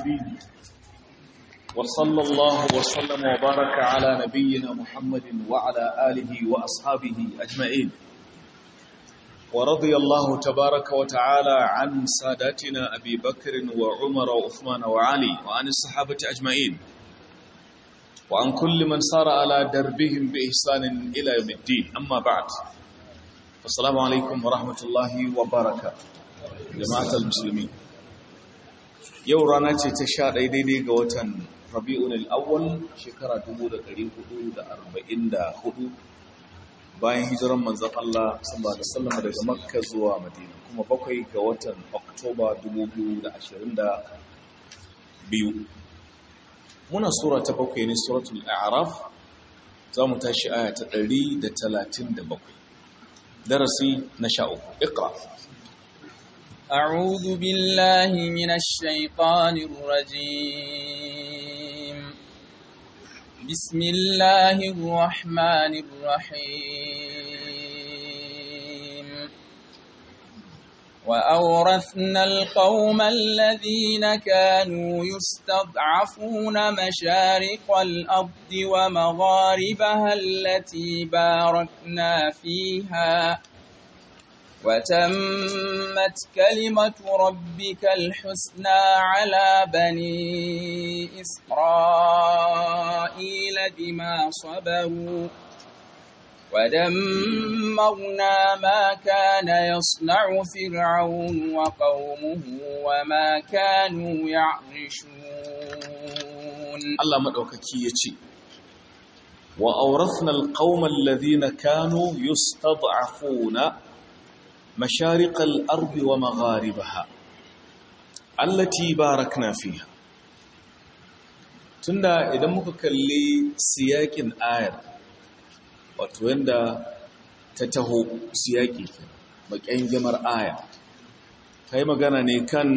العابدين وصلى الله وسلم وبارك على نبينا محمد وعلى آله وأصحابه أجمعين ورضي الله تبارك وتعالى عن ساداتنا أبي بكر وعمر وعثمان وعلي وعن الصحابة أجمعين وعن كل من سار على دربهم بإحسان إلى يوم الدين أما بعد السلام عليكم ورحمة الله وبركاته جماعة المسلمين yau rana ce ta sha ɗaya daidai ga watan rabi'un al'awwal shekara 1444 bayan hijiran manzan Allah sallallahu alaihi wasallam daga makka zuwa madina kuma bakwai ga watan oktoba 2022 muna sura ta bakwai ne suratul a'raf za mu tashi aya ta 137 darasi na sha uku iqra أعوذ بالله من الشيطان الرجيم بسم الله الرحمن الرحيم وأورثنا القوم الذين كانوا يستضعفون مشارق الأرض ومغاربها التي باركنا فيها وتمت كلمة ربك الحسنى على بني إسرائيل بما صبروا ودمرنا ما كان يصنع فرعون وقومه وما كانوا يعرشون الله مدوككي يتي وأورثنا القوم الذين كانوا يستضعفون مشارق الأرض ومغاربها التي باركنا فيها tunda idan muka kalli siyakin ayar wato yanda ta taho siyaki bakin jamar aya ta yi magana ne kan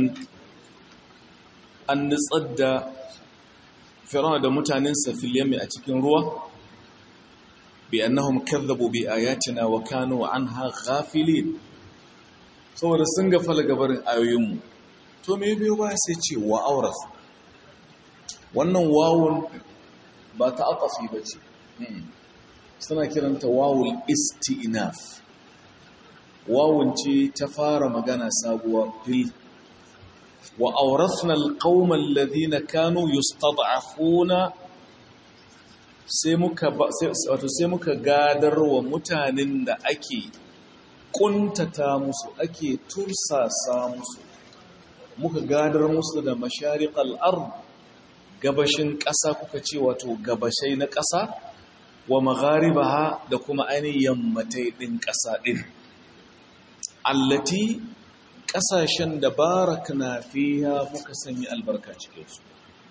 an nutsar da firama da mutanen safiliyami a cikin ruwa bi annahum kazzabu bi ayatina wa kanu anha ghafilin saboda sun gafala gabarin ayoyinmu to me biyo ba sai ce wa auras wannan wawun ba ta aqafi ba ce suna kiranta wawul isti'naf wawun ce ta fara magana sabuwa fil wa awrathna alqauma alladhina kanu yustad'afuna sai muka wato sai muka gadarwa mutanen da ake kuntata musu ake tursasa musu muka gadar musu da mashariqal ard gabashin ƙasa kuka ce wato gabashai na ƙasa wa magharibaha da kuma ainihin yammatai ɗin ƙasa ɗin allati ƙasashen da barakna fiha muka sanya albarka cikinsu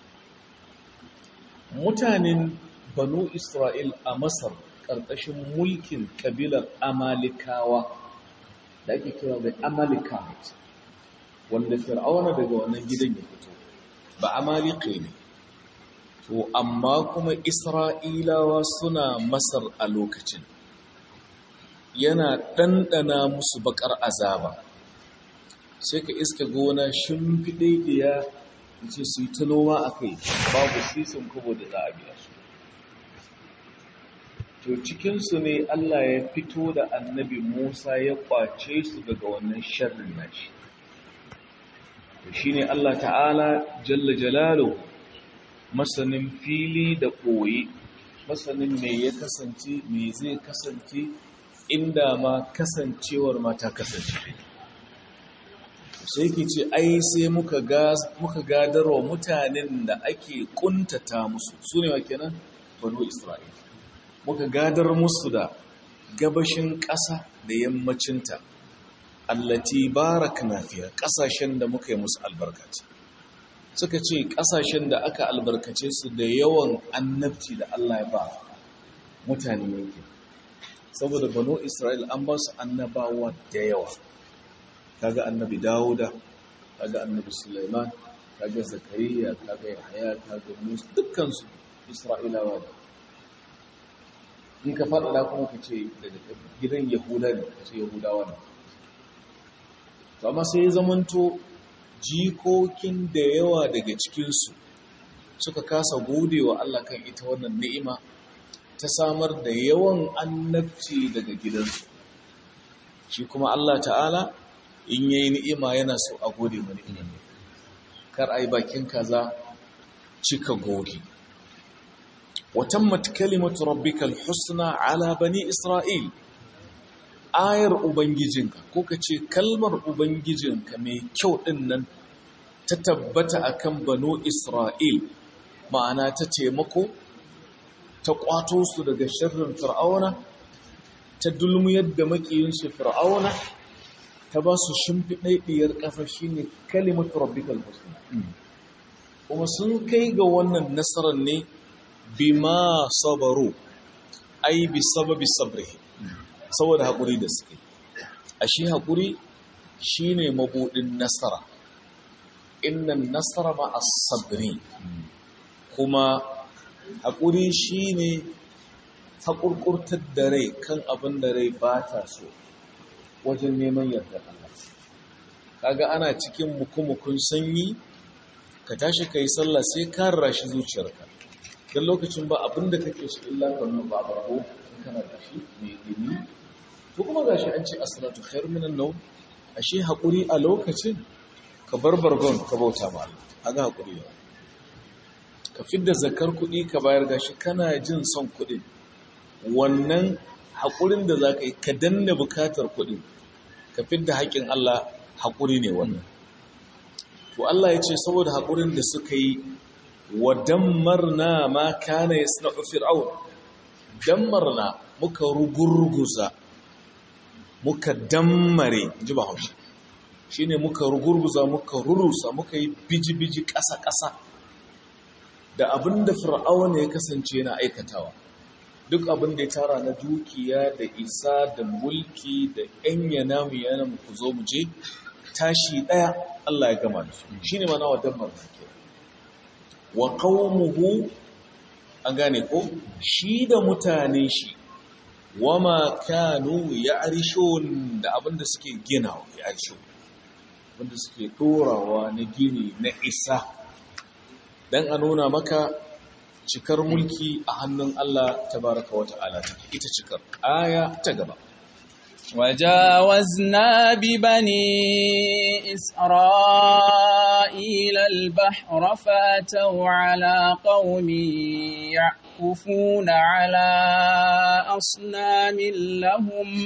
mutanen banu isra'il a masar ƙarƙashin mulkin ƙabilar amalikawa da ake kira da Amalekite wanda fir'auna daga wannan gidan ya fito ba amalike ne to amma kuma isra'ilawa suna masar a lokacin yana ɗanɗana musu baƙar azaba sai ka iska gona shimfiɗe ɗiya ce su yi ta noma a kai babu sisin kubo da za a biya su to cikinsu ne Allah ya fito da annabi Musa ya kwace su daga wannan sharrin nashi to shine Allah ta'ala jalla jalalu masanin fili da koyi masanin me ya kasance me zai kasance inda ma kasancewar ma ta kasance sai ke ce ai sai muka muka gadarwa mutanen da ake kuntata musu su ne wa kenan banu isra'ila muka gadar musu da gabashin ƙasa da yammacinta allati barakna fiha ƙasashen da muka yi musu albarkaci suka ce ƙasashen da aka albarkace su da yawan annabci da Allah ya ba mutane yake saboda banu Isra'il an ba su annabawa da yawa kaga annabi Dawuda kaga annabi Sulaiman kaga Zakariya kaga Yahya kaga Musa dukkan su Isra'ilawa ne in ka faɗaɗa kuma ka ce daga gidan yahuda ne ka ce yahudawa ne to amma sai ya zamanto jikokin da yawa daga cikinsu suka kasa gode wa Allah kan ita wannan ni'ima ta samar da yawan annabci daga gidansu shi kuma Allah ta'ala in yayi ni'ima yana so a gode wa ni'imar kar ai bakin kaza cika goge watammat kalimatu rabbikal husna ala bani isra'il ayar ubangijinka ko kace kalmar ubangijinka mai kyau din nan ta tabbata akan banu isra'il ma'ana ta taimako ta kwato su daga sharrin fir'auna ta dulmuyar da makiyinsu fir'auna ta ba su shimfiɗaɗɗiyar ƙasa shine kalimatu rabbikal husna kuma sun kai ga wannan nasarar ne bima sabaru ai bi sababi sabri saboda haƙuri da suke a shi haƙuri shine mabuɗin nasara innan nasara ma as-sabri kuma haƙuri shine haƙurƙurtar da rai kan abin da rai ba ta so wajen neman yardar Allah kaga ana cikin mukumukun sanyi ka tashi ka yi sallah sai ka rashi zuciyarka don lokacin ba abin da kake so illa ka nuna ba barko in kana da shi mai dumi to kuma gashi an ce as-salatu khair min an-nawm ashe hakuri a lokacin ka bar bargon ka bauta ma Allah kaga hakuri ne ka fidda zakar kuɗi ka bayar gashi kana jin son kuɗin wannan haƙurin da za ka yi ka danna bukatar kuɗin ka fidda haƙƙin Allah haƙuri ne wannan to Allah ya ce saboda haƙurin da suka yi wa dammarna ma kana yasna'u fir'aun dammarna muka rugurguza muka dammare ji ba haushi shine muka rugurguza muka rurusa muka yi biji-biji ƙasa-ƙasa da abin da fir'auna ya kasance yana aikatawa duk abin da ya tara na dukiya da isa da mulki da yan yana mu yana mu ku zo mu je tashi ɗaya Allah ya gama da su shine mana wa dammar ke wa qaumuhu an gane ko shi da mutanen shi wama kanu ya'rishun da abin da suke ginawa ya'rishu abin da suke dorawa na gini na isa dan a nuna maka cikar mulki a hannun Allah tabaraka wa ta'ala ita cikar aya ta gaba وجاوزنا ببني إسرائيل البحر فأتوا على قوم يعكفون على أصنام لهم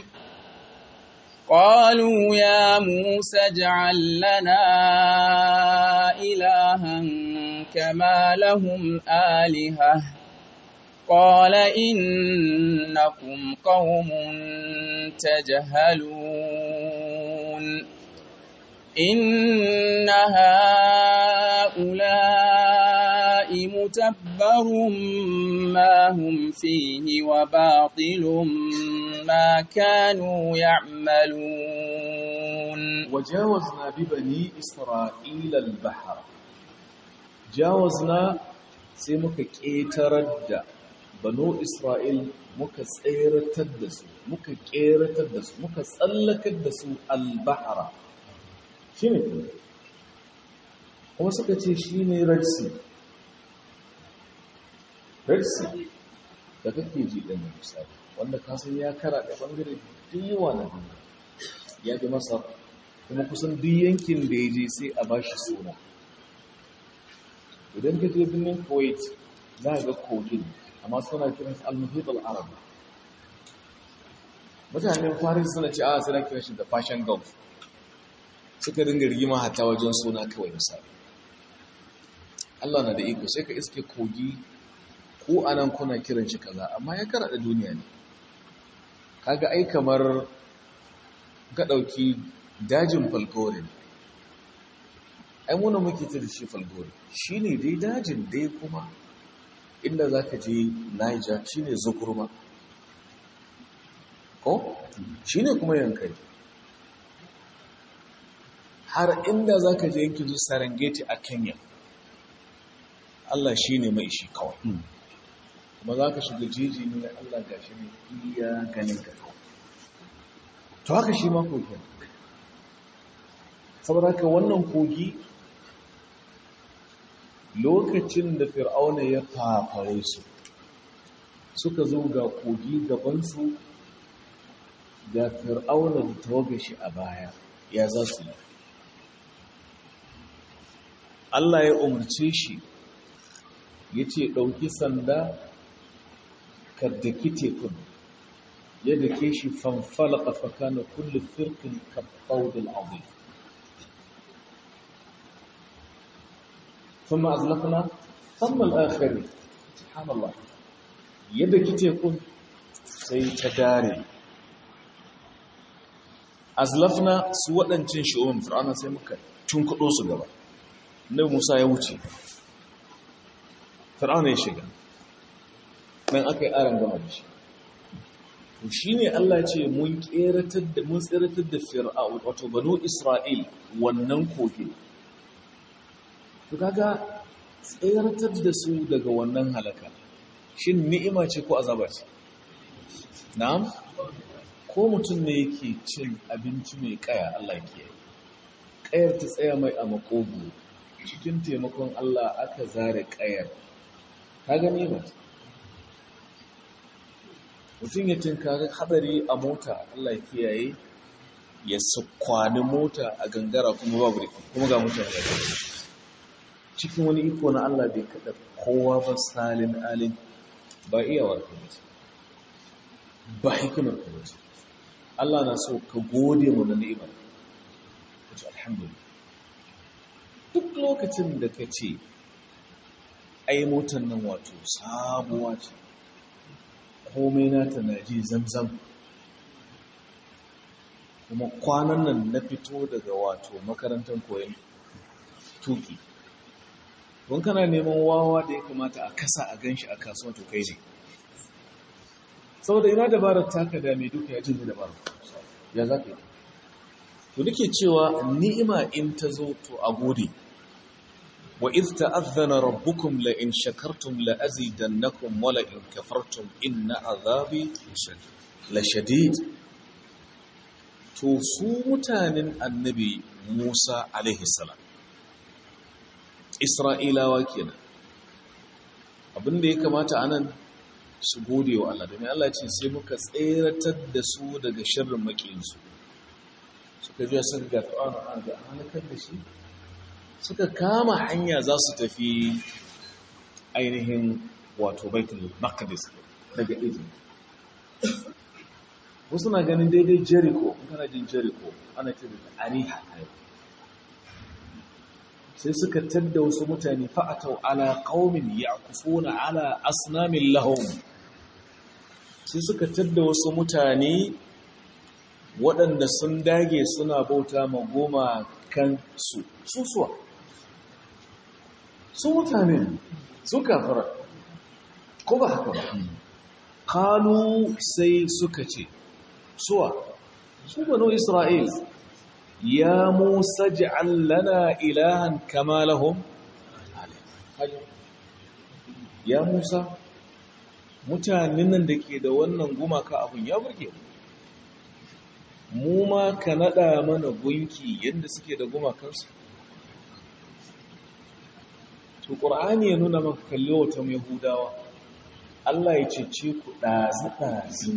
قالوا يا موسى اجعل لنا إلها كما لهم آلهة قال إنكم قوم تجهلون إن هؤلاء متبر ما هم فيه وباطل ما كانوا يعملون وجاوزنا ببني إسرائيل البحر جاوزنا sai muka ƙetarar da banu Isra'il muka tseratar da su, muka ƙeratar da su, muka tsallakar da su albahara. Shi ne kuma suka ce shi ne Red Sea. Red Sea da kake ji ɗan misali, wanda kasan ya kara da ɓangare yawa na duniya. Ya fi Masar, kuma kusan duk yankin da ya je sai a ba shi suna. idan ka je birnin kuwait za a ga kogin amma suna kiran al-muhit al-arab mutanen faris suna ce a suna kiran shi da fashion gulf suka dinga rigima hata wajen suna kawai misali Allah na da iko sai ka iske kogi ko anan kuna kiran shi kaza amma ya karada duniya ne kaga ai kamar ka dauki dajin falgore ai muna muke ta da shi falgore shi ne dai dajin dai kuma inda za ka je niger shi ne zukurma ko shi ne kuma yankari har inda za ka je yankin su serengeti a kenya allah shi ne mai shi kawai kuma za ka shiga jeji ne allah ga shi ne iya ganin ka kawai to haka shi ma koken saboda haka wannan kogi lokacin da fir'auna ya fafare su suka zo ga kogi gabansu ga fir'auna da tawaga shi a baya ya za su yi Allah ya umarce shi ya ce ɗauki sanda ka daki tekun ya dake shi fanfalaka fakana kulle firkin kafaudin abu ثم أغلقنا ثم الآخرين سبحان الله yadda kite kun sai ta dare azlafna su waɗancin shi'o'in fir'auna sai muka tunkuɗo su gaba nabi musa ya wuce fir'auna ya shiga nan aka yi aron gama da shi to shi ne allah ce mun tseratar da mun tseratar da fir'aun wato banu isra'il wannan kogi to kaga tseratar da su daga wannan halaka shin ni'ima ce ko azaba ce na'am ko mutum ne yake cin abinci mai kaya Allah ke kayar ta tsaya mai a makogo cikin taimakon Allah aka zare kayar ka gani ba mutum ya tinkari hadari a mota Allah kiyaye ya sukwani mota a gangara kuma babu riki kuma ga mutane ya cikin wani iko na Allah bai kada kowa ba salin alin ba iyawar ka ba ba hikimar ka ba Allah na so ka gode mu na ni'imar ka ce alhamdulillah duk lokacin da ka ce ai motar nan wato sabuwa ce komai nata na ji zamzam kuma kwanan nan na fito daga wato makarantar koyon tuki don kana neman wawa da ya kamata a kasa a ganshi a kasuwa to kai ne saboda ina dabarar taka da mai duka ya jin dabarar ya za ka yi to nake cewa ni'ima in ta zo to a gode wa iz ta'azzana rabbukum la in shakartum la azidannakum wa la in kafartum inna azabi la shadid to su mutanen annabi Musa alaihi salam Isra'ilawa kenan abinda ya kamata anan su gode wa Allah domin Allah ce sai muka tseratar da su daga sharrin makiyinsu suka biya suka ga fir'auna an ga halakar da shi suka kama hanya za su tafi ainihin wato baitul maqdis daga Egypt wasu na ganin daidai Jericho kana jin Jericho ana ce da Ariha sai suka tadda wasu mutane fa'atau ala qaumin ya'kufuna ala asnamin lahum sai suka tadda wasu mutane waɗanda sun dage suna bauta ma goma kan su susuwa su mutane su kafara ko ba haka ba kalu sai suka ce suwa su banu isra'il ya musa ji'al lana ilahan kama lahum ya musa mutanen nan da ke da wannan gumaka abun ya burge mu ma ka nada mana gunki yadda suke da gumakansu to ƙur'ani ya nuna maka kalli wata yahudawa Allah ya cece ku ɗazi-ɗazi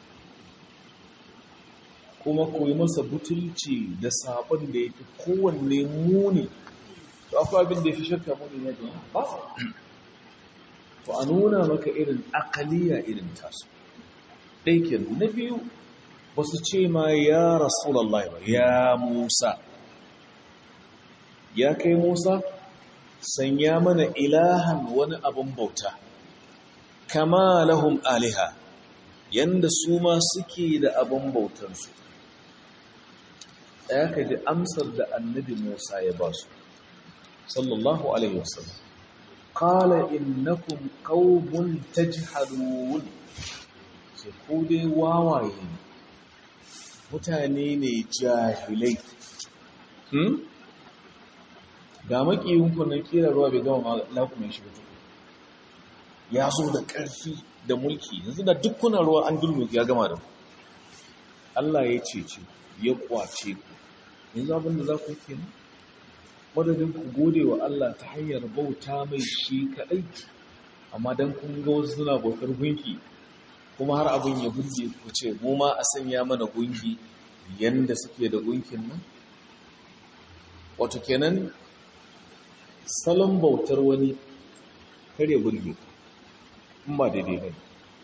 kuma ku yi masa butulci da sabon da ya fi kowanne muni to akwai abin da ya fi shakka muni ne da ba to a nuna maka irin akaliya irin tasu ɗaikin na biyu ba su ce ma ya rasulallah ba ya musa ya kai musa sanya mana ilahan wani abin bauta kama lahum aliha yanda su ma suke da abin bautansu ɗaya ka ji amsar da annabi musa ya ba su sallallahu alaihi wasallam qala innakum qaumun tajhalun ce ku dai wawaye mutane ne jahilai hmm? ga makiyinku na kira ruwa bai gama lakumin shi mutu ya zo da ƙarfi da mulki yanzu da dukkanin ruwa an dulmu ya gama da Allah ya cece ya kwace ku yanzu abin da za ku ke nan madadin ku gode wa Allah ta hanyar bauta mai shi kaɗai amma don kun ga wasu suna bautar gunki kuma har abin ya burge ku ce mu ma a sanya mana gunki yanda suke da gunkin nan wato kenan salon bautar wani kare burge in ba daidai ba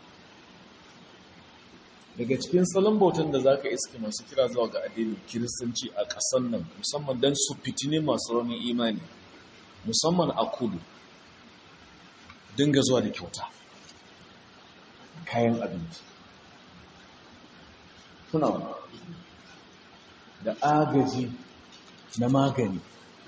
daga cikin salon bautan da za ka iske masu kira zuwa ga addinin kiristanci a ƙasan nan musamman don su fitine masu raunin imani musamman a kudu dinga zuwa da kyauta kayan abinci suna da agaji na magani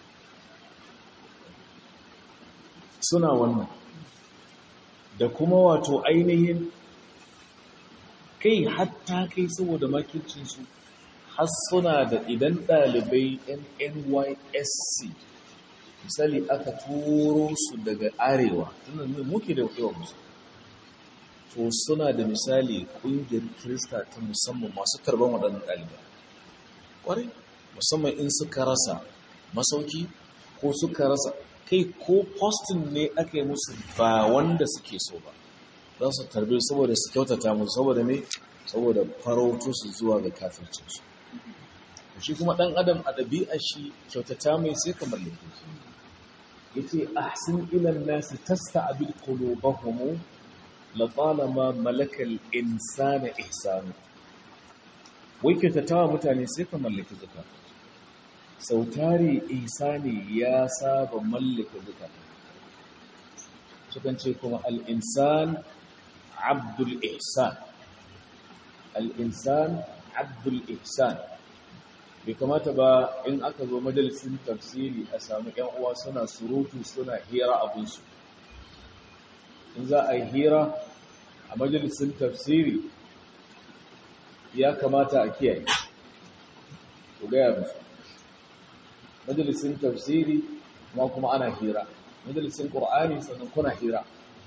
suna wannan da kuma wato ainihin kai hatta kai saboda makircinsu har suna da idan ɗalibai nysc misali aka turo su daga arewa tunan muke da yawan musu to suna da misali ƙungiyar kirista ta musamman masu karban waɗannan ɗalibai ƙwarai musamman in suka rasa masauki ko suka rasa kai ko postin ne aka yi musu ba wanda suke so ba za su tarbe saboda su kyautata musu saboda ne saboda farautu su zuwa ga kafircinsu shi kuma ɗan adam a ɗabi'a shi kyautata mai sai ka mallake shi ya ce ahsin ilan nasi tasta abin qulubahum la talama malakal insana ihsanu wai kyautatawa mutane sai ka mallake zakata sautari ihsani ya saba mallake zakata sukan ce kuma al-insan abdul ihsan al-insan abdul ihsan bai kamata ba in aka zo majalisin tafsiri a samu ‘yan uwa suna surutu suna hira abinsu in za a yi hira a majalisin tafsiri ya kamata a kiyaye ku gaya musu majalisin tafsiri kuma kuma ana hira majalisin ƙur'ani sannan kuna hira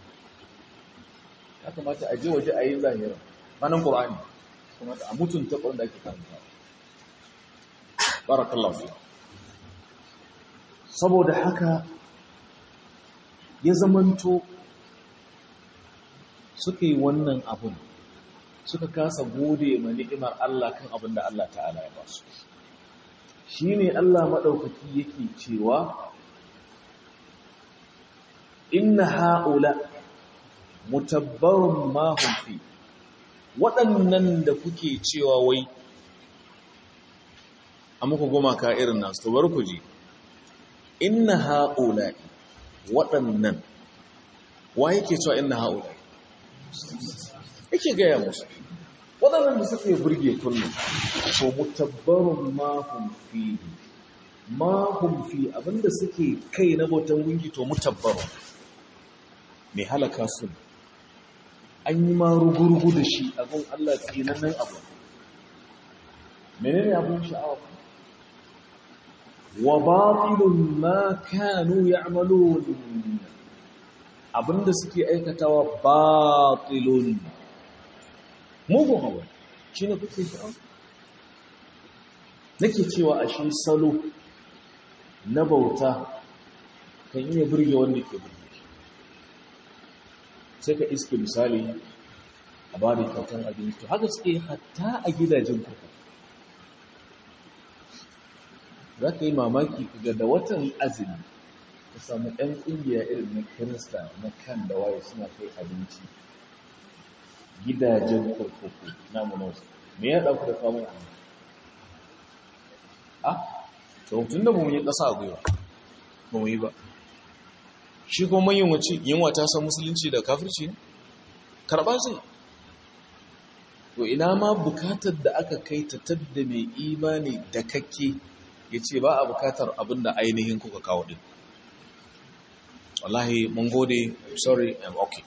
ya kamata a je waje a yi zahira manan ƙur'ani kuma a mutunta ƙwarar da ake karanta barakallahu fi saboda haka ya zamanto suka yi wannan abun suka kasa gode ma ni'imar Allah kan abin da Allah ta'ala ya ba su shine Allah madaukaki yake cewa inna haula mutabbarun ma hum fi waɗannan da kuke cewa wai a muku gumaka irin nasu to bar ku ji inna haula'i waɗannan wa yake cewa inna haula'i yake gaya musu waɗannan da suka yi burge kullum to mutabbarun mahum fi mahum fi abinda suke kai na bautan gungi to mutabbarun mai halaka su an yi ma rugurugu da shi abin Allah tsinannen abu menene abin sha'awa wa batilun ma kanu ya'malun abinda suke aikatawa batilun mugun abu shine kuke sha'awa nake cewa a shi salo na bauta kan iya burge wanda ke burge sai ka iske misali a ba da kyautar abinci to haka suke hatta a gidajen kuku za ka yi mamaki ga da watan azumi ka samu ɗan ƙungiya irin na kirista na kan da waye suna kai abinci gidajen kurkuku na munosu me ya ɗauku da kamun abinci a tun da mu yi ƙasa a gwiwa ba mu yi ba shi kuma yin wace yinwa ta san musulunci da kafirci ne karɓa zai to ina ma bukatar da aka kai ta tadda mai imani da kakke ya ce ba a bukatar abin da ainihin kuka kawo din wallahi mun gode sorry i'm okay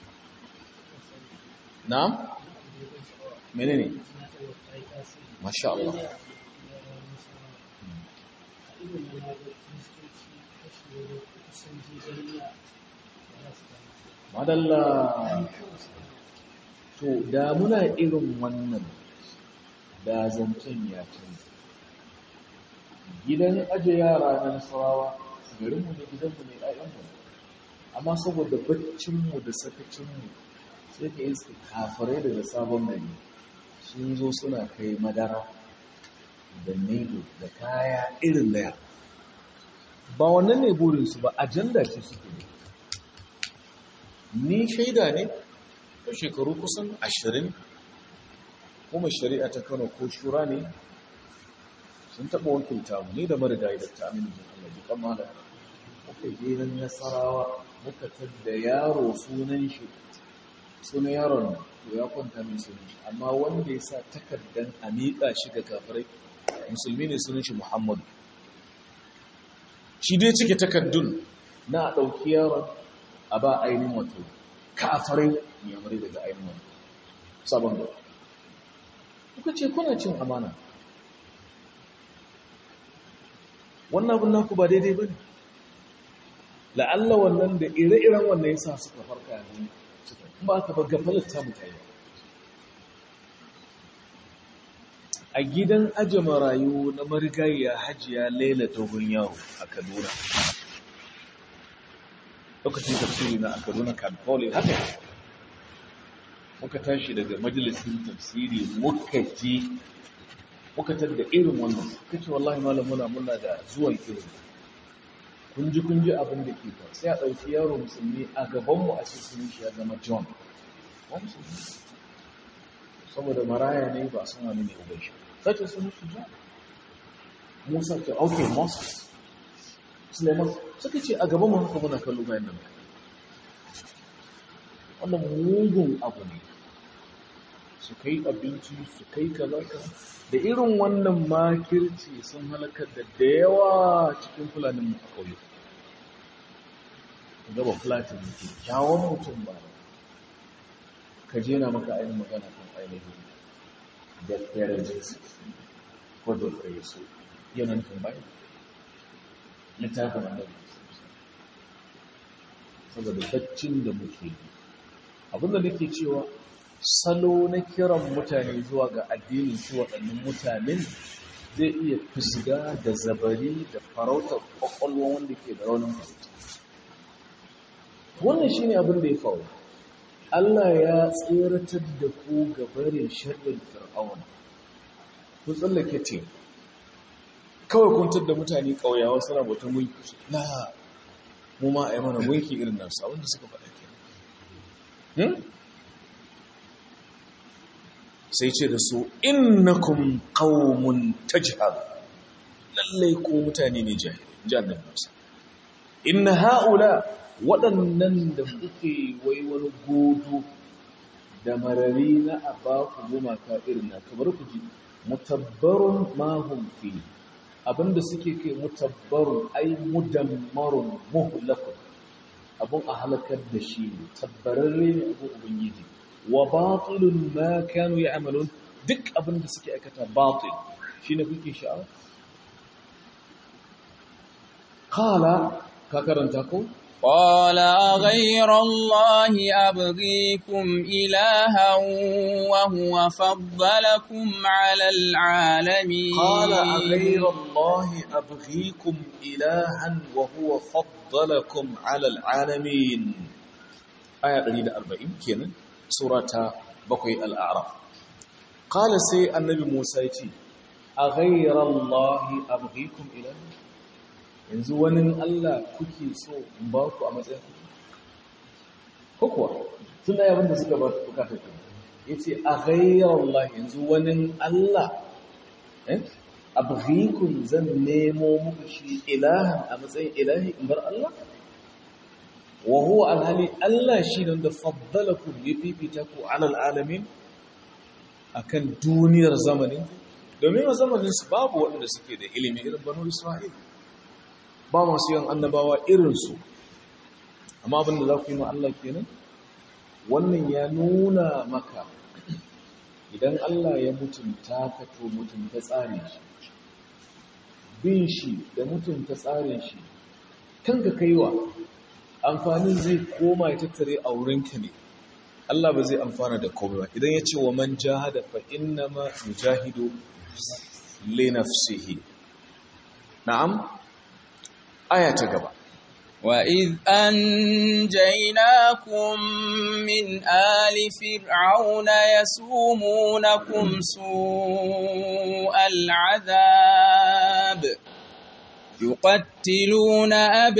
na? menene? masha Allah madalla to da muna irin wannan da zancen ya canza gidan aje yara na nasarawa garinmu ne gidanmu ne ɗayanmu ne amma saboda baccinmu da sakacinmu sai ka iska kafirai daga sabon gari sun zo suna kai madara da nedo da kaya irin daya ba wannan ne burinsu ba ajanda ce suke ne ni shaida ne ta shekaru kusan ashirin kuma shari'a ta kano ko shura ne sun taɓa wakilta mu ne da marigayi da ta amini jin Allah ji kan mala muka je nan nasarawa muka tadda yaro sunan shi sunan yaron to ya kwanta min sunan shi amma wanda ya sa takardan a miƙa shi ga kafirai musulmi ne sunan shi muhammadu shi dai cike takardun na a ɗauki yaron a ba ainihin wato kafirai yamari daga ainihin wato sabon gaba kuka ce kuna cin amana wannan abin naku ba daidai ba ne la'alla wannan da ire-iren wannan yasa suka farka yanzu ba ka ba gafalar ta mutane a gidan aje marayu na marigayya hajiya laila dogon yaro a kaduna lokacin tafsiri na a kaduna kamfoli haka muka tashi daga majalisin tafsiri muka ji muka tadda irin wannan kace wallahi malam muna muna da zuwan irin kun ji kun ji abin da ke fa sai a ɗauki yaro musulmi a gabanmu a cikin shi ya zama john saboda maraya ne ba sun wani ne ubai shi sace sun shi john musa ce ok moses suleiman suka ce a gabanmu haka muna kallo bayan nan wannan mugun abu ne su kai abinci su kai kaza da irin wannan makirci sun halakar da da yawa cikin fulanin mu a ƙauye gaba fulatin ke kyawun mutum ba ka je na maka ainihin magana kan ainihin da parentis ko da yesu yanan tambayi littafin annabi saboda baccin da muke yi abinda nake cewa salo na kiran mutane zuwa ga addinin shi waɗannan mutanen zai iya fusga da zabari da farautar ƙwaƙwalwa wanda ke da raunin fahimta wannan shi ne abin da ya faru Allah ya tseratar da ku ga barin sharrin fir'auna ku tsallake ce kawai kuntar da mutane ƙauyawa suna bautan gunki na mu ma a yi mana gunki irin nasu abinda suka faɗa ke sai ce da su innakum qaumun tajhal lallai ko mutane ne jahili jannan musa inna haula waɗannan da kuke wai wani godo da marari na abaku gumaka irin na kamar ku ji mutabbarun ma hum fi abinda suke kai mutabbarun ai mudammarun muhlakun abun a halakar da shi ne tabbararre ne abun ubangiji wa batilun ma kanu ya'malun duk abin da suke aikata batil shine kuke sha'awa qala ka karanta ko قال غير الله أبغيكم إلها وهو فضلكم على العالمين قال غير الله أبغيكم إلها وهو فضلكم على العالمين آية 140 kenan surata bakwai al'araf ƙala sai annabi musa ya ce a ghairallahi abghikum ilan yanzu wani allah kuke so in ba ku a matsayin ku ko kuwa tun da yabin da suka ba ku bukata ku ya ce a ghairallahi yanzu wani allah abghikum zan nemo muku shi ilahan a matsayin ilahi in bar allah wa huwa alhali Allah shi ne da faddalakum ya fifita ku alal alamin akan duniyar zamanin domin a zamanin su babu waɗanda suke da ilimi irin banu Isra'il ba masu yin annabawa irin su amma abin da za ku yi ma Allah kenan wannan ya nuna maka idan Allah ya mutunta ka to mutunta tsarin shi bin shi da mutunta tsarin shi kanka kaiwa amfanin zai koma ya tattare a wurinka ne Allah ba zai amfana da komai ba idan ya ce wa man jahada fa innama yujahidu li nafsihi na'am aya ta gaba وإذ أنجيناكم من آل فرعون يسومونكم سوء العذاب يقتلون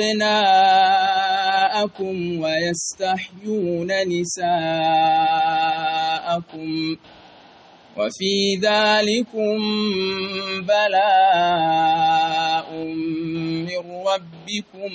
أبناءكم ويستحيون نساءكم وفي ذلكم بلاء من ربكم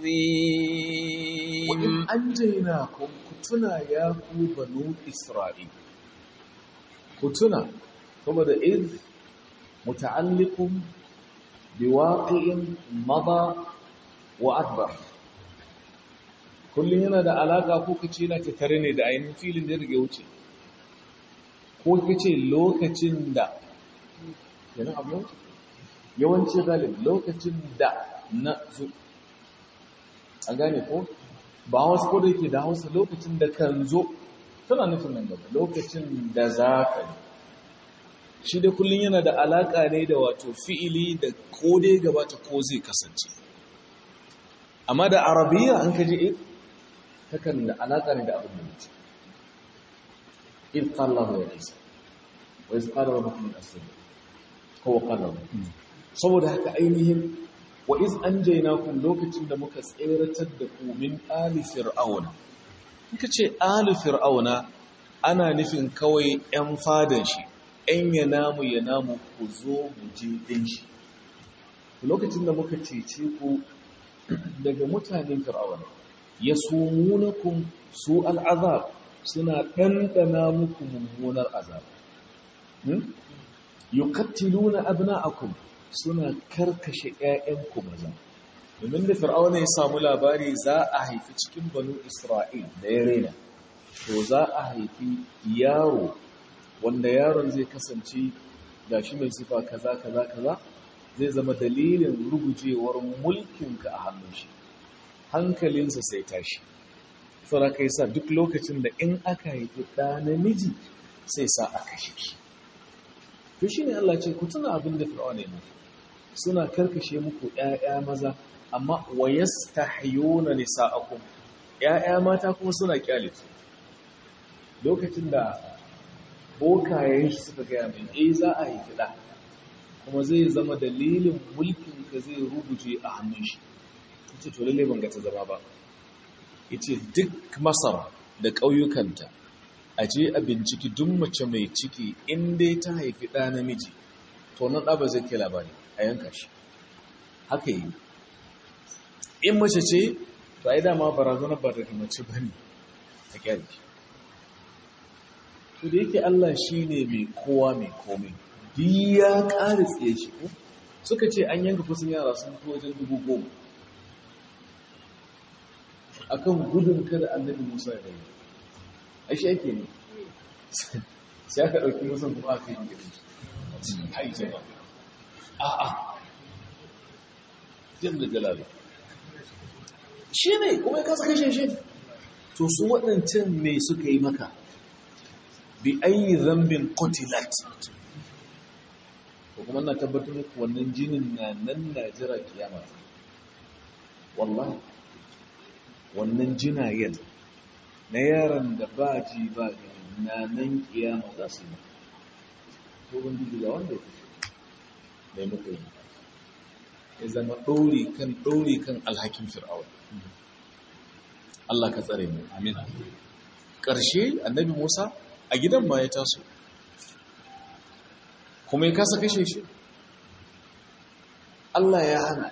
عظيم وإن أنجيناكم كتنا يا بنو إسرائيل كتنا ثم إذ متعلق بواقع مضى وأكبر kullum yana da alaƙa ko kace yana tattare ne da ainihin filin da ya rage wuce ko kace lokacin da yana abu wuce yawanci galib lokacin da na zo a gane ko ba wasu ko da yake da hausa lokacin da kan zo tana nufin nan gaba lokacin da za ka yi shi da kullum yana da alaƙa ne da wato fi'ili da ko dai gabata ko zai kasance amma da arabiya an kaji if takan da alaƙa ne da abin da mutu in ƙallahu ya nisa wa iz qala rabbukum min asr ko qala saboda haka ainihin wa iz anjaynakum lokacin da muka tseratar da ku min ali fir'auna kika ce ali fir'auna ana nufin kawai 'yan fadan shi ‘yan ya namu ya namu ku zo mu je ɗin shi. Lokacin da muka cece ku daga mutanen fir'auna, ya sumunakun su al'azab suna ɗanɗana muku mummunar azab. Yukattiluna abna'akum suna karkashe ‘ya'yanku maza. Domin da fir'auna ya samu labari za a haifi cikin banu Isra'il da ya rena, to za a haifi yaro wanda yaron zai kasance da shi mai sifa kaza kaza kaza zai zama dalilin rugujewar mulkinka a hannun shi hankalinsa sai tashi saboda kai sa duk lokacin da in aka haifi ɗa namiji sai sa a kashe shi to shine Allah ce ku tuna abin da Fir'auna ne suna karkashe muku ƴaƴa maza amma wayastahyuna nisa'akum ƴaƴa mata kuma suna kyale lokacin da bokayen shi suka gaya min eh za a yi kiɗa kuma zai zama dalilin mulkin ka zai rubuje a hannun shi ita to lalle ban ga ta zama ba yace duk masar da ƙauyukanta a je a binciki duk mace mai ciki in dai ta haifi ɗa namiji to nan ɗa ba zai kai labari a yanka shi haka yi in mace ce to ai dama barazanar ba daga mace ba ne a kyale shi to da yake Allah shi ne mai kowa mai komai ya ƙara tsaye shi ko suka ce an yanka kusan yara sun fi wajen dubu goma a kan gudun kada annabi musa ya yi a shi ake ne sai aka ɗauki musan kuma aka yi gidan shi hai jama a a jin da jalali shi ne kuma ya kasa kashe shi to su waɗancan me suka yi maka bi ayi zambin kotilat ko kuma na tabbatar muku wannan jinin na nan na jira kiyama wallahi wannan jinayen na yaron da ba ji ba gani na nan kiyama za su yi ko ban ji ga wanda ya kashe mai muka yi ya zama ɗori kan ɗori kan alhakin fir'aun Allah ka tsare mu amin ƙarshe annabi Musa a gidan ma ya taso kuma ya kasa kashe shi Allah ya hana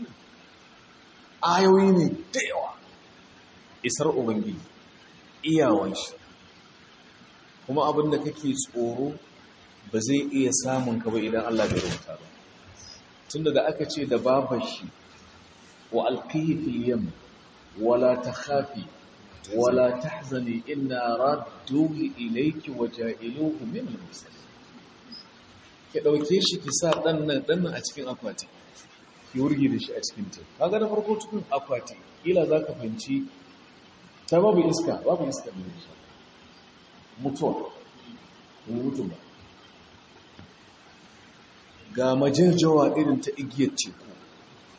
ayoyi ne da yawa isar ubangiji iyawan shi kuma abinda kake tsoro ba zai iya samun ka ba idan Allah bai rubuta ba tunda da aka ce da babar shi wa alqihi fil yam wala takhafi wala tahzani inna radduhu ilayki wa ja'iluhu min al-mursalin ki dauke shi ki sa dan nan dan nan a cikin akwati ki wurgi da shi a cikin ta kaga da farko cikin akwati kila zaka fanci ta babu iska babu iska ne shi mutuwa ne mutum ba ga majirjawa irin ta igiyar teku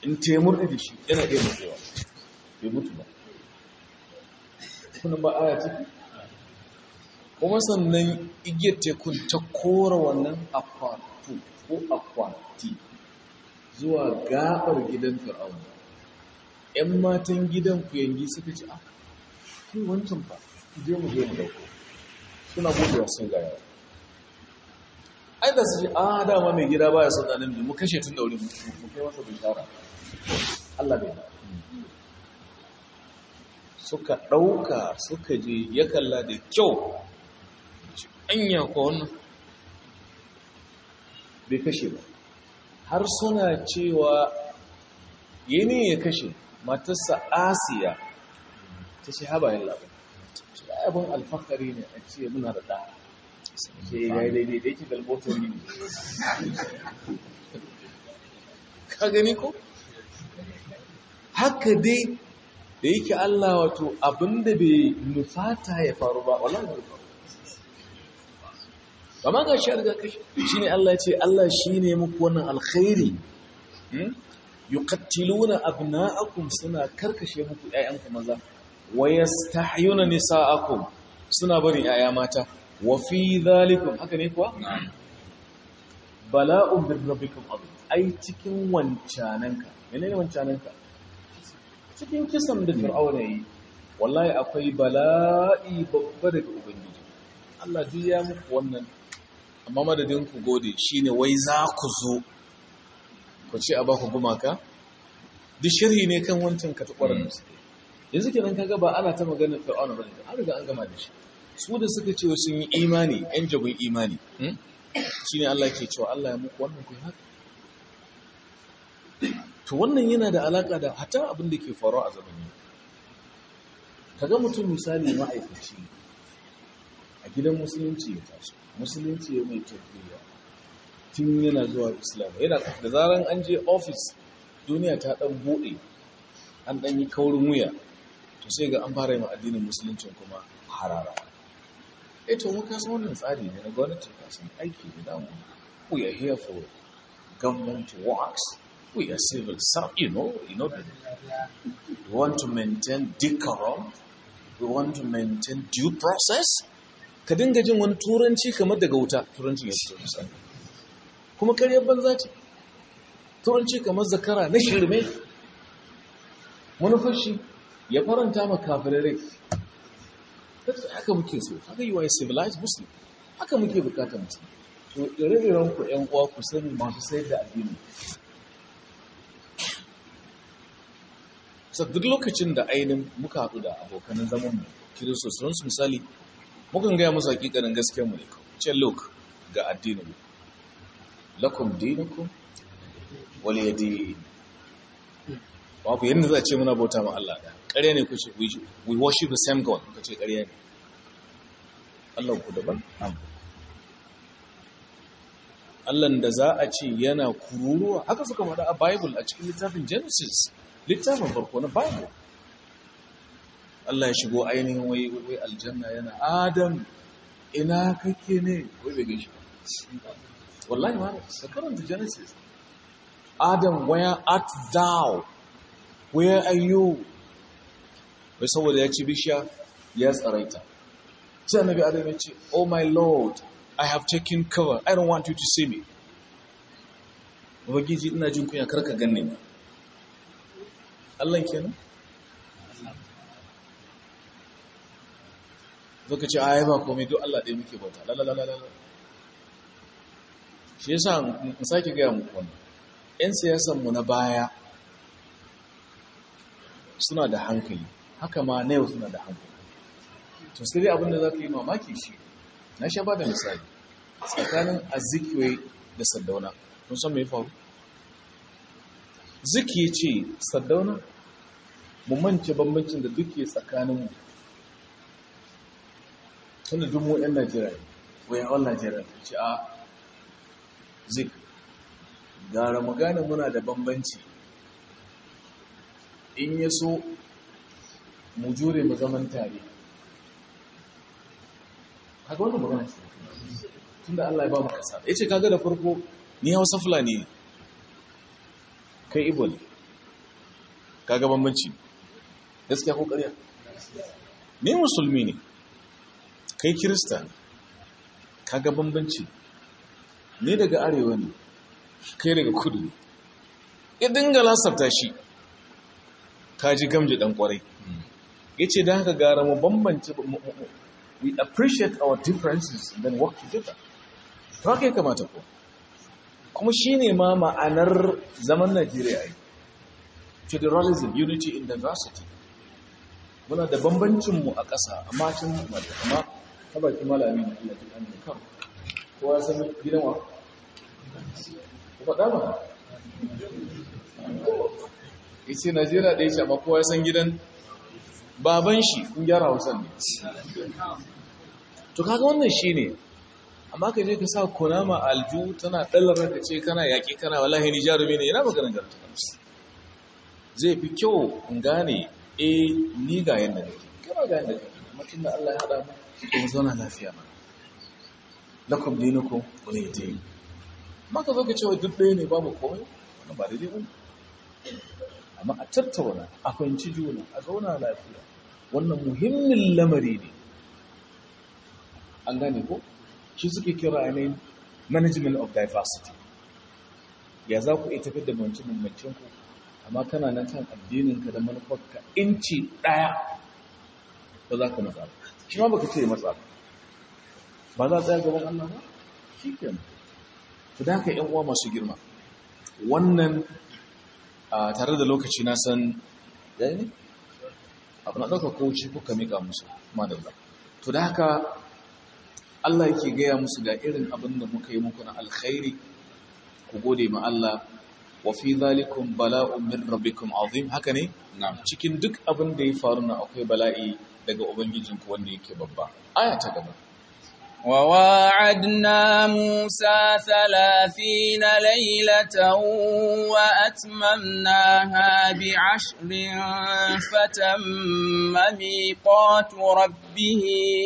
in taimur da shi yana iya mutuwa bai mutu ba kuna ba aya ciki kuma sannan igiyar tekun ta kora wannan akwatu ko akwati zuwa gabar gidan fir'auna ‘yan matan gidan kuyangi suka ci a kai wancan fa je mu je mu dauko suna gudewa sun gaya ai da su ce a dama mai gida baya son ɗanin mu kashe tun da wuri mu kai masa bishara Allah bai suka ɗauka suka je ya kalla da kyau anya ko wannan bai kashe ba har suna cewa yini ya kashe matarsa asiya ta ce haba yin labar shi abin alfakari ne a ce muna da ɗa ce ya yi daidai da yake galbotar ne ka gani ko haka dai da yake Allah wato abinda bai nufata ya faru ba wallahi bai faru ba ma ga shi a riga kashi shi ne Allah ce Allah shi ne muku wannan alkhairi yuqattiluna abna'akum suna karkashe muku ƴaƴanku maza wa yastahyuna nisa'akum suna bari ƴaƴa mata wa fi dhalikum haka ne kuwa bala'un bir rabbikum azim ai cikin wancananka menene wancananka cikin kisan da fir'auna yi wallahi akwai bala'i babba daga ubangiji Allah duk ya muku wannan amma madadin ku gode shine wai za ku zo ku ce a ba ku gumaka duk shirhi ne kan wancan katakwarar da suke yanzu kenan kaga ba ana ta maganar fir'auna bane an riga an gama da shi su da suka ce sun yi imani yan jagun imani shine Allah ke cewa Allah ya muku wannan ku haka to wannan yana da alaka da hata abin da ke faruwa a zamani kaga mutum misali ma'aikaci a gidan musulunci ya taso musulunci ya mai tarbiyya tun yana zuwa islam yana da zaran an je ofis duniya ta dan bude an dan yi kaurin wuya to sai ga an fara yi addinin musulunci kuma harara eh to muka san wannan tsari ne na gwamnati ka san aiki da damu we are here for government works we are civil servants you know you know we want to maintain decorum we want to maintain due process ka dinga jin wani turanci kamar daga wuta turancin ya fito misali kuma karyar banza ce turanci kamar zakara na shirme manufashi ya faranta ma kafirai haka muke so haka yi wa ya civilized muslim haka muke bukatar mutum to ire-iren ku yan uwa ku sani masu sayar da addini sa duk lokacin da ainihin muka haɗu da abokanan zamanmu kiristocinsu misali mukan gaya musu hakikanin gaskiyar mu ne ce look ga addinin lakum dinukum wal yadi babu yanda za a ce muna bauta ma Allah da ƙarya ne ku ce we worship the same god ku ce ƙarya ne Allah ku daban Allah da za a ce yana kururuwa haka suka faɗa a Bible a cikin littafin Genesis littafin farko na Bible Allah ya shigo ainihin wai wai aljanna yana Adam ina kake ne wai bai gaishe wallahi ma ka karanta Genesis Adam where art thou where are you wai saboda ya ci bishiya ya tsaraita sai annabi Adam ya ce oh my lord I have taken cover I don't want you to see me Ubangiji ina jin kunya karka ganne ni Allah kenan zaka ce ayi ba komai duk Allah ɗaya muke bauta lalalala shi yasa in sake gaya muku wannan ƴan siyasan mu na baya suna da hankali haka ma na yau suna da hankali to sai dai abin da za ka yi mamaki shi na sha ba da misali tsakanin azikiwe da saddauna kun san mai faru ziki ya ce saddauna mu mance bambancin da duke tsakaninmu tunda duk mu 'yan najeriya ne wayan all najeriya ta ce a zik gara mu gane muna da bambanci in ya so mu jure mu zaman tare haka wanda magana ce tunda Allah ya ba mu kasa ya ce kaga da farko ni hausa fulani ne kai ibo ne kaga bambanci gaskiya ko ƙarya ni musulmi ne kai kirista ne kaga bambanci ni daga arewa ne kai daga kudu ne ya dinga lasarta shi kaji gamji dan kwarai ya ce da haka gara mu bambance we appreciate our differences and then work together to haka ya kamata ko kuma shi ne ma ma'anar zaman najeriya yi federalism unity in diversity muna da bambancinmu a ƙasa amma cin mata amma ta baki malami na Allah ta ɗan kan kowa san gidan wa ku faɗa ba ya ce najeriya ɗaya ce amma kowa san gidan baban shi kun gyara hausan ne to kaga wannan shi ne amma ka je ka sa kunama alju tana ɗallara ka ce kana yaƙi kana wallahi ni jarumi ne yana maganin jarumta zai fi kyau in gane e ni ga yadda nake kana ga yadda kake mutum da Allah ya haɗa mu kuma zauna lafiya ma lakum dinukum wani dini maka zo ka ce wa duk ɗaya ne babu komai wannan ba daidai ba amma a tattauna a fahimci juna a zauna lafiya wannan muhimmin lamari ne an gane ko shi suke kira ne management of diversity ya za ku iya tafiyar da bambance-bambancen ku amma kana nan kan addininka da manufarka inci ɗaya ba za ka matsa ba shi ma baka ce matsa ba ba za a tsaya gaban Allah ba shi ke to da haka yan uwa masu girma wannan tare da lokaci na san ya ne abu na ɗauka kowace kuka miƙa musu madalla to da haka Allah yake gaya musu ga irin abin da muka yi muku na alkhairi ku gode ma Allah wa fi zalikum bala'un min rabbikum azim haka ne cikin duk abin da ya faru na akwai bala'i daga ubangijinku wanda yake babba aya ta gaba وواعدنا موسى ثلاثين ليلة وأتممناها بعشر فتم ميقات ربه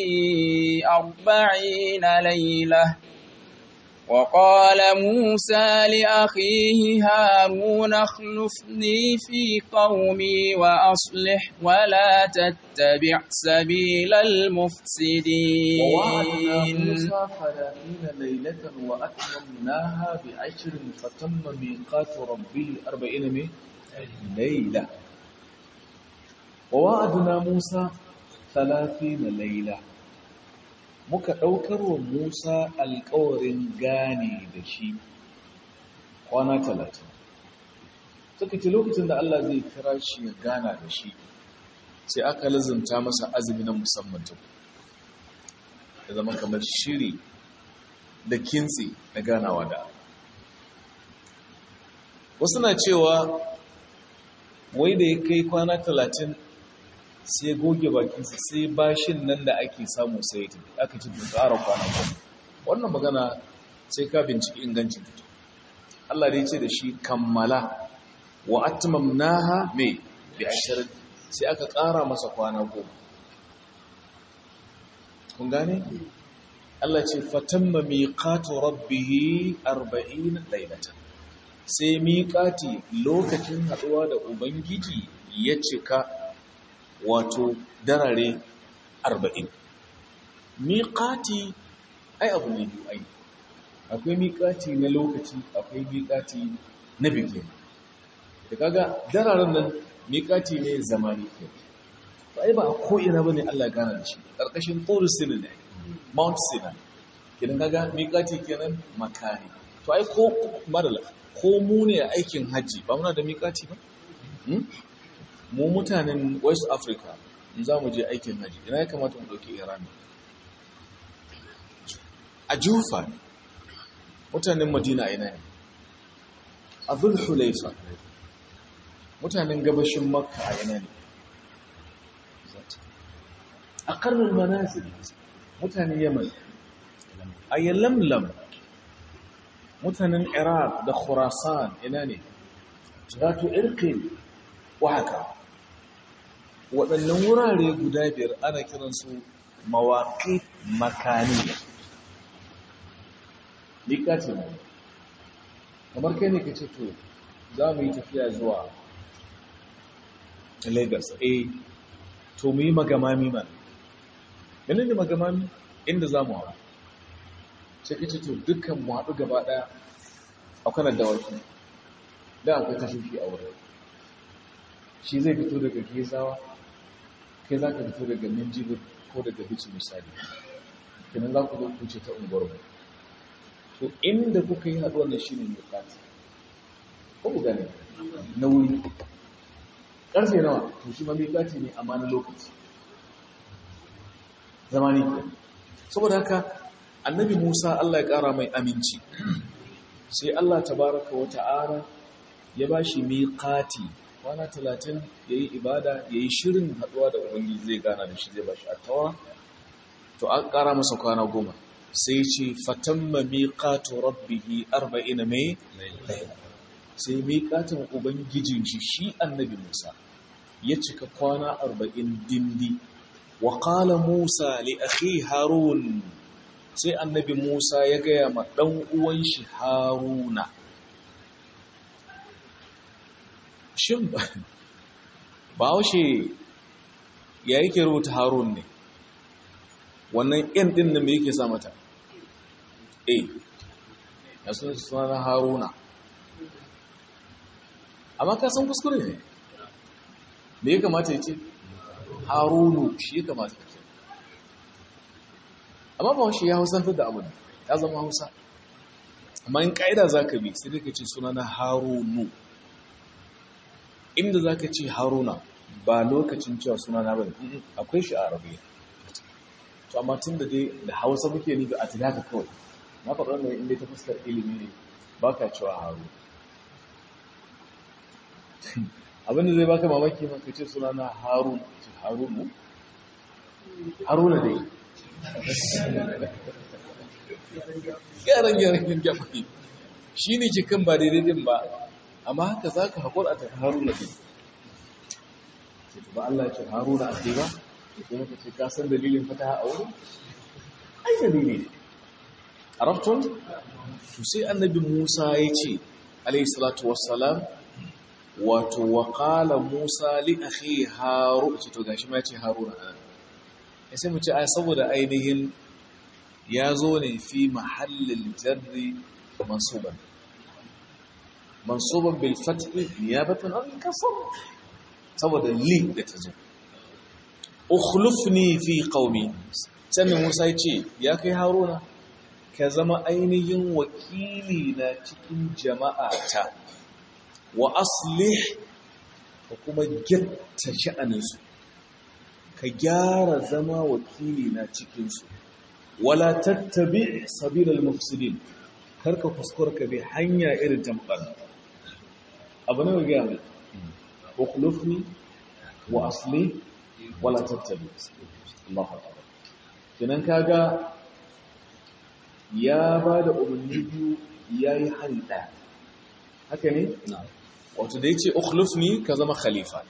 أربعين ليلة وقال موسى لأخيه هارون اخلفني في قومي وأصلح ولا تتبع سبيل المفسدين ووعدنا موسى ثلاثين ليلة وأتممناها بعشر فتم ميقات ربه أربعين ليلة ووعدنا موسى ثلاثين ليلة muka ɗaukar wa Musa alƙawarin gane da shi kwana talatin. Suka ce lokacin da Allah zai kira shi ya gana da shi, sai aka lazimta masa azumi na musamman ta ya zama kamar shiri da kintsi na ganawa da Wasu na cewa wai da ya kai kwana talatin sai goge bakinsa sai bashin nan da ake samu sai ta aka ci bin ƙara kwana kuma wannan magana sai ka binciki ingancin ta Allah dai ce da shi kammala wa atmamnaha me bi ashirin sai aka ƙara masa kwana goma kun gane Allah ce fatamma miqatu rabbih 40 laylatan sai miqati lokacin haduwa da ubangiji ya cika wato darare arba'in miƙati ai abu ne biyu ai akwai miƙati na lokaci akwai miƙati na biki da kaga dararen nan miƙati ne zamani ke ai ba a ko'ina ba ne Allah gana da shi ƙarƙashin tsoro sinu ne mount sinai idan kaga miƙati kenan makani to ai ko madala ko mu ne aikin hajji ba muna da miƙati ba mu mutanen west africa in za mu je aikin haji ina ya kamata mu ɗauki iran a jufa ne mutanen madina ina ne a zulhulaifa mutanen gabashin makka a ina ne a karnin manazil mutanen yaman a yalamlam mutanen iraq da khurasan ina ne zato irkin waka waɗannan wurare guda biyar ana kiransu mawaƙi makaniya miƙaci ne kamar kai ne ka ce to za mu yi tafiya zuwa lagos eh to mu yi magamami mana ganin da magamami inda za mu hawa sai kace to dukkan mu haɗu gaba ɗaya a kanar dawaki da akwai tashoshi a wurin shi zai fito daga gezawa kai za ka fito daga minjibir ko daga bici misali kenan za ku zo kuce ta unguwar to inda kuka yi haɗuwar da shi ne mai kati ko ku gane na wuri ƙarfe nawa to shi ma mai kati ne amma na lokaci zamani ke saboda haka annabi musa allah ya ƙara mai aminci sai allah tabaraka wa ta'ala ya ba shi miƙati kwana talatin ya yi ibada ya yi shirin haɗuwa da ubangiji zai gana da shi zai ba shi a tawa to an ƙara masa kwana goma sai ce fatamma miƙatu rabbihi arba'ina mai sai miƙatin ubangijin shi shi annabi musa ya cika kwana arba'in dindi wa ƙala musa li akhi harun sai annabi musa ya gaya ma ɗan uwan shi haruna shin ba haushe ya yake rubuta harun ne wannan yan din nan me yake sa mata eh ya suna suna haruna amma ka san kuskure ne me ya kamata ya ce harunu shi ya kamata ya ce amma ba haushe ya hausantar da abu ya zama hausa amma in ka'ida za ka bi sai ka ce suna na harunu inda za ka ce haruna ba lokacin cewa suna na bane akwai shi a arabiya to amma tun da dai da hausa muke nufi a tilaka kawai na faɗa wannan inda ta fuskar ilimi ne ba ka cewa haru abinda zai baka mamaki ma ka ce suna na harun ce harunu haruna dai gyaran gyaran gyaran shi ne ke kan ba daidai din ba amma haka za ka haƙur a tafi haruna ɗin sai ba Allah ce haruna a ce ba sai maka ce kasan dalilin fata a wurin ai dalili a raftun su sai annabi musa ya ce alaihissalatu wassalam wato waƙala musa li akhi haru ce to gashi ma ya ce haruna a ya sai mu ce a saboda ainihin ya zo ne fi mahallin jarri mansuban mansuban bil fathi niyabatan an kasar saboda li da ta zo ukhlufni fi qaumi sannan Musa ya ce ya kai Haruna ka zama ainihin wakili na cikin jama'a ta wa aslih ka kuma gyatta sha'aninsu ka gyara zama wakili na cikinsu wala tattabi sabilal mufsidin karka kuskura ka bi hanya irin ta mutane abu ne ga mai ukhlufni wa asli wala tattabi Allahu akbar kinan kaga ya bada umarni biyu yayi hali daya haka ne wato da yace ukhlufni ka zama khalifa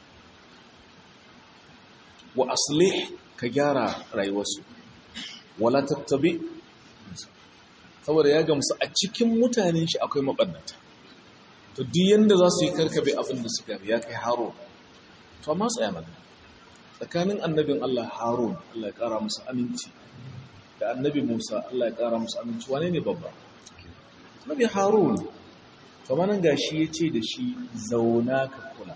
wa aslih ka gyara rayuwarsu wala tattabi saboda ya gamsu a cikin mutanen shi akwai mabannata to duk yanda za su yi karkabe abin da suka ya kai haro to amma tsaya mana tsakanin annabin Allah Harun Allah ya kara musu aminci da annabi Musa Allah ya kara musu aminci wane ne babba Nabi Harun to manan gashi yace da shi zauna ka kula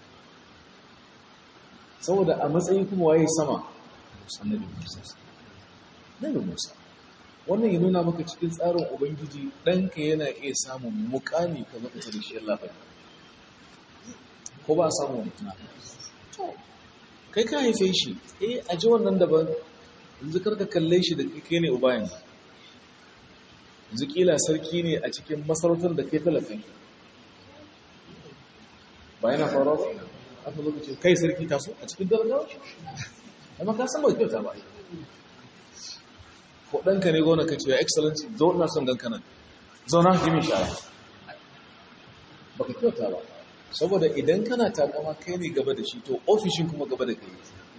saboda a matsayin kuma waye sama annabi Musa Nabi Musa wannan ya nuna maka cikin tsarin ubangiji ɗanka yana iya samun mukami ka zaka da shi Allah bai ko ba a samu mutuna to kai ka haife shi eh a ji wannan daban yanzu karka kalle shi da kai ne uba yanzu yanzu kila sarki ne a cikin masarautar da kai talafin ba yana faruwa ba aka lokacin kai sarki taso a cikin darajawa amma ka san ba kyauta ba ko ɗanka ne gona ka ce ya excellency zo ina son ganka nan zauna jimin shara ba ka kyauta ba saboda idan kana takama kai ne gaba da shi to ofishin kuma gaba da kai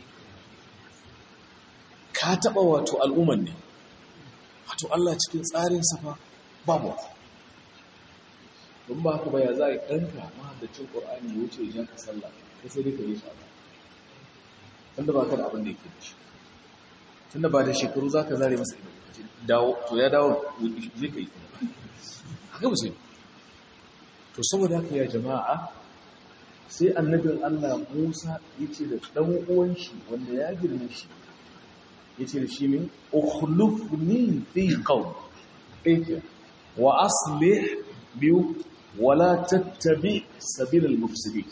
ka taɓa wato al'umman ne wato Allah cikin tsarin safa babu don ba ka baya za a yi ɗanka mahaddacin ƙorani ya wuce ya ka sallah ka sai dai ka yi shi tunda ba ka da abin da yake da shi tunda ba da shekaru za ka zare masa ido dawo to ya dawo zai ka yi haka ba sai to saboda haka ya jama'a sai annabin Allah Musa ya ce da ɗan uwan shi wanda ya girme shi ya ce da shi min ukhlufni fi qawm ɗaya wa aslih biyu wala tattabi sabilal mufsidin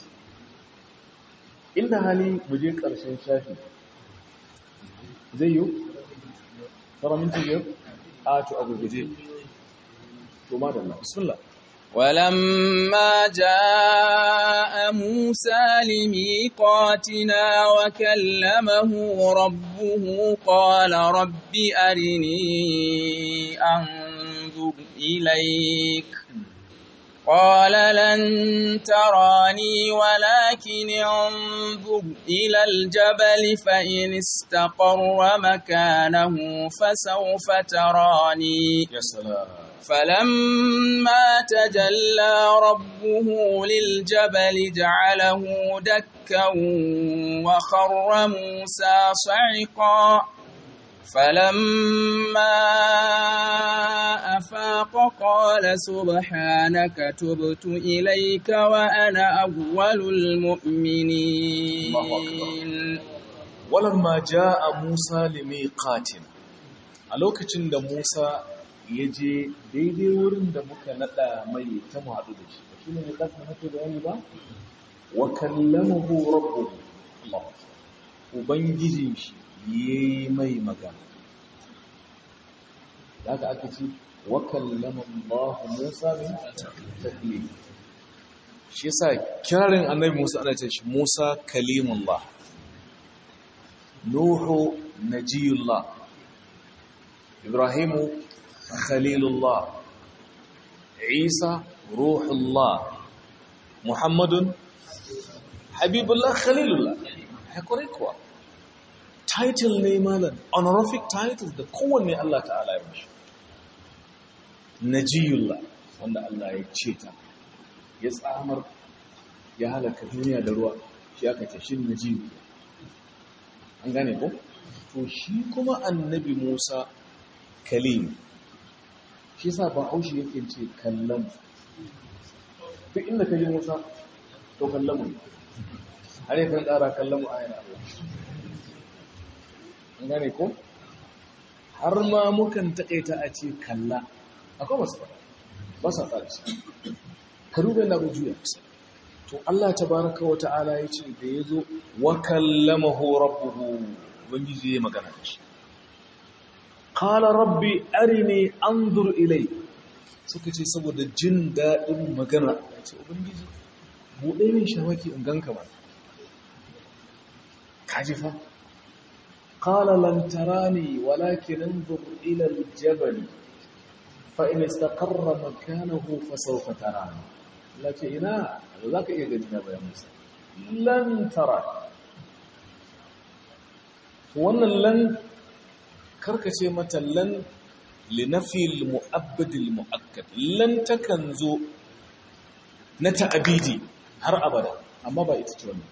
inda hali mu je ƙarshen shafi zai yi fara minti biyar a to a gurguje to madalla bismillah ولما جاء موسى لميقاتنا وكلمه ربه قال رب أرني أنظر إليك قال لن تراني ولكن انظر إلى الجبل فإن استقر مكانه فسوف تراني ya salam فلما تجلى ربه للجبل جعله دكا وخر موسى صعقا فلما أفاق قال سبحانك تبت إليك وأنا أول المؤمنين walamma jaa Musa limiqatin a lokacin da Musa ya je daidai wurin da muka nada mai ta mu haɗu da shi shi ne miqat na hake bayani ba wa kallamahu rabbuhu Allah ubangijin shi yayi mai magana daga aka ce wa kallama Allah Musa min taklim shi yasa kirarin annabi Musa ana ce shi Musa kalimullah Nuhu najiyullah Ibrahimu khalilullah Isa ruhullah Muhammadun habibullah khalilullah hakuri kuwa title ne malam honorific title da kowanne Allah ta'ala ya mishi najiyullah wanda Allah ya ce ta ya tsamar ya halaka duniya da ruwa shi aka ce shi najiyullah an gane ko to shi kuma annabi Musa kalim shi sa ba haushi yake ce kallon duk inda ka yi Musa to kallon mu har yakan ƙara kallon mu ayyana Allah an gane ko har ma mukan taƙaita a ce kalla akwai masu fara ba sa fara shi ka duba yana juya to Allah tabaraka wa ta'ala ya ce da ya zo wa kallamahu rabbuhu ubangiji ya magana da shi qala rabbi arini anzur ilai suka ce saboda jin daɗin magana ya ce ubangiji buɗe min shawaki in ganka ba kaji fa qala lan tarani walakin anzur ila al-jabal fa in istaqarra makanahu fa sawfa tarani lake ina ba za ka iya gani na bayan musa lan tara wannan lan karkace mata lan linafi al-mu'abbad al-mu'akkad lan takan zo na ta'abidi har abada amma ba ita ce wannan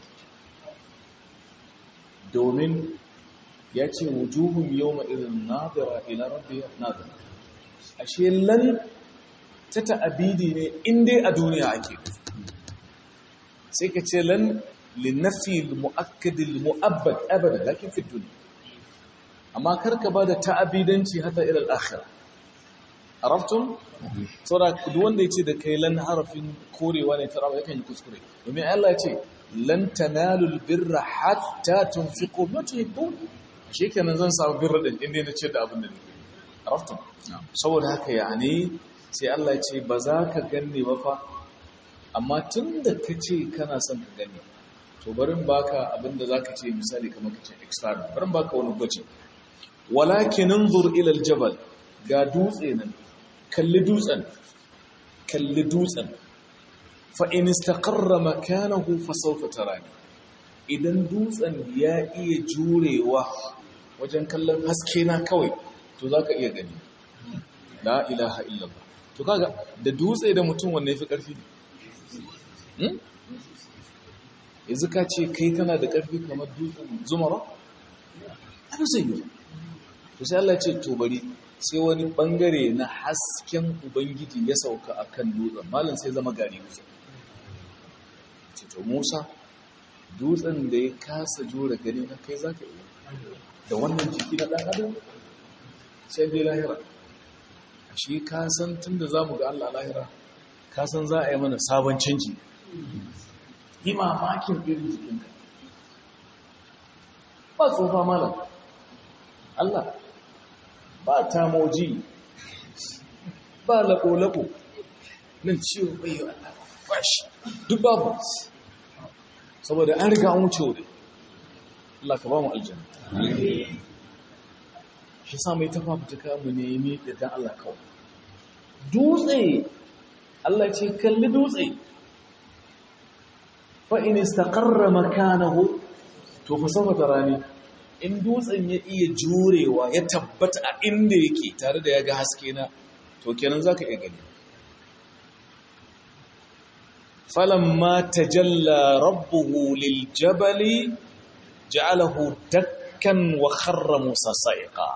domin ya ce wujuhun yawma irin nadira ila rabbiha nadira ashe lan ta ta'abidi ne in dai a duniya ake sai ka ce lan linafi al-mu'akkad al-mu'abbad abada lakin fi dunya amma karka ba da ta'abidanci hata ila al-akhirah araftum saboda duk wanda yace da kai lan harafin korewa ne tarawa yakan yi kuskure domin Allah ya ce lan tanalul birra hatta tunfiqu ma tuhibbun shikenan zan samu birra din inda na ce da abin da nake araftum saboda haka yani sai Allah ya ce ba za ka ganni ba fa amma tunda kace kana son ka gani to barin baka abinda zaka ce misali kamar kace extra barin baka wani gwaji walakin anzur ila aljabal ga dutse nan kalli dutsen kalli dutsen fa in istaqarra makanahu fa sawfa tarani idan dutsen ya iya jurewa wajen kallon haske na kawai to zaka iya gani la ilaha illallah to kaga da dutse da mutum wanne yafi karfi hmm? yanzu ka ce kai kana da ƙarfi kamar dutsen zumara ana zai yi to sai Allah ce to bari sai wani bangare na hasken ubangiji ya sauka akan dutsen malam sai zama gari dutsen ce to Musa dutsen da ya kasa jure gani na kai zaka yi da wannan jiki na dan adam sai dai lahira shi ka san tunda zamu ga Allah lahira ka san za a yi mana sabon canji yi mamakin irin jikinka ba tsofa malam Allah ba tamoji ba lako-lako nan ciwo bayo Allah bashi duk babu saboda an riga an wuce wuri Allah ka ba mu aljanna shi sa mai tafa fituka mu nemi da dan Allah kawai dutse Allah ce kalli dutse fa'in istaƙarra makanahu to fa sama da rani in dutsen ya iya jurewa ya tabbata a inda yake tare da ya ga haske na to kenan za ka iya gani falamma tajalla rabbuhu lil jabali ja'alahu dakkan wa kharra musa sa'iqa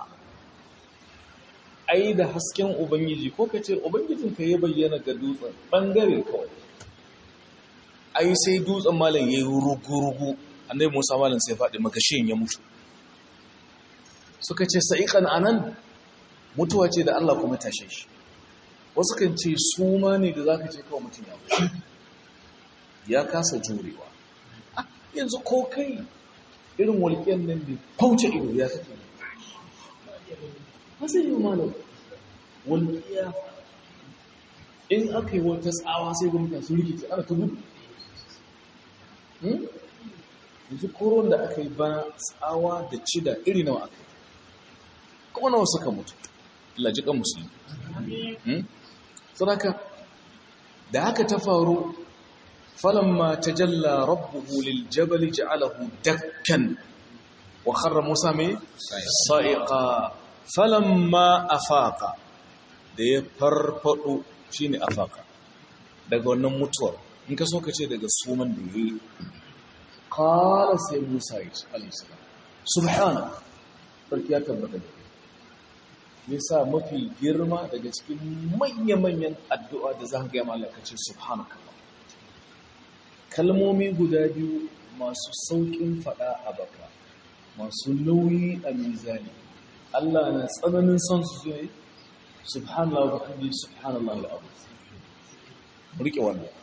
ai da hasken ubangiji ko kace ubangijinka ya bayyana ga dutsen bangare kawai ai sai dutsen malam ya yi rugu-rugu annai musa malam sai faɗi makashin ya mutu suka ce sa'iƙan anan mutuwa ce da allah kuma tashe shi wasu kan ce su ma ne da za ka ce kawai mutum ya mutu ya kasa jurewa yanzu ko kai irin walƙiyar nan da fauce ido ya kake masu yi malam walƙiya in aka yi wata tsawa sai gwamnati su rikici ana ta gudu yanzu koron da aka yi ba tsawa da cida iri nawa aka yi kuma nawa suka mutu lajikan musulmi sadaka da haka ta faru falamma tajalla rabbuhu lil jabal ja'alahu dakkan wa kharra musa mai sa'iqa falamma afaqa da ya farfado shine afaqa daga wannan mutuwar in ka so ka ce daga suman da yayi qala sai musa ya ce alayhi salam subhana barki ya tabbata da yasa mafi girma daga cikin manya-manyan addu'a da za ka gaya malaka ce subhanaka kalmomi guda biyu masu sauƙin faɗa a baka masu nauyi a mizani Allah na tsananin son su zuwa subhanallah wa hamdi subhanallah al'abu rike wannan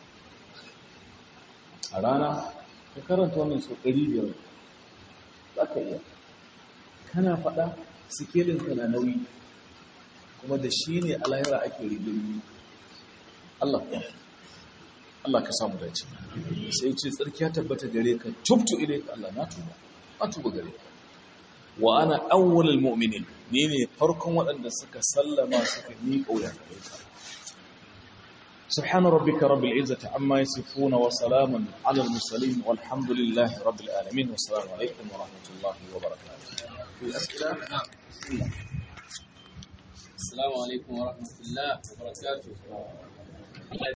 a rana ka karanta wannan sau ɗari biyar za ka iya kana faɗa sikelinka na nauyi kuma da shi ne a lahira ake rigirgi Allah Allah ka samu dace sai ce tsarki ya tabbata gare ka tubtu ilayka Allah na tuba na tuba gare ka wa ana awwalul mu'minin ni ne farkon waɗanda suka sallama suka yi kauya gare ka سبحان ربك رب العزة عما يصفون وسلام على المرسلين والحمد لله رب العالمين والسلام عليكم ورحمة الله وبركاته في أسئلة؟ السلام عليكم ورحمة الله وبركاته